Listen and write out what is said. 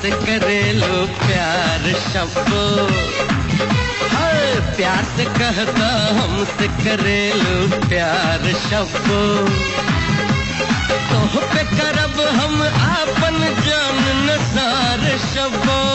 से करेलो प्यार शब्बो हर प्यार से कहता हमसे करेलो प्यार शब्बो तोह पे करब हम आपन जान नसार शब्बो